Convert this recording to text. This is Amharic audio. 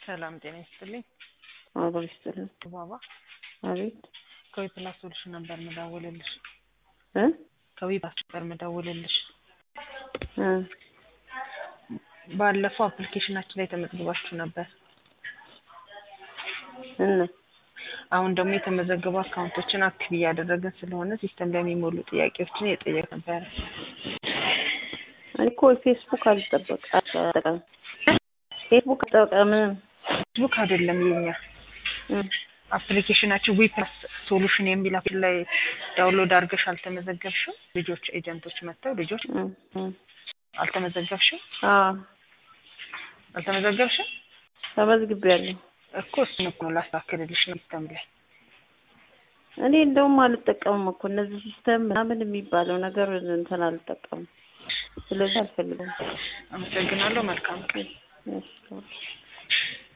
ሰላም ጤና ይስጥልኝ። አብሮ ይስጥልን። ባባ አቤት ከዊ ፕላስ ሶሉሽን ነበር ምደውልልሽ። እ ከዊ ፕላስ ነበር ምደውልልሽ። እ ባለፈው አፕሊኬሽናችን ላይ ተመዝግባችሁ ነበር። እና አሁን ደግሞ የተመዘገቡ አካውንቶችን አክቲቭ እያደረግን ስለሆነ ሲስተም ላይ የሚሞሉ ጥያቄዎችን እየጠየቅ ነበረ። እኔ እኮ ፌስቡክ አልጠበቅ አልጠቀምም። ፌስቡክ አልጠቀምም። ፌስቡክ አይደለም የኛ እ አፕሊኬሽናችን ዊ ፕላስ ሶሉሽን የሚል አፕ ላይ ዳውንሎድ አድርገሽ አልተመዘገብሽም? ልጆች ኤጀንቶች መጥተው ልጆች እ እ አልተመዘገብሽም? አዎ አልተመዘገብሽም ተመዝግቤያለሁ። እኮ እሱን እኮ ነው ላስተካክልልሽ ነው ሲስተም ላይ እኔ እንደውም አልጠቀምም እኮ እነዚህ ሲስተም ምናምን የሚባለው ነገር እንትን አልጠቀምም። ስለዚህ አልፈልግም። አመሰግናለሁ። መልካም ቀን። እሺ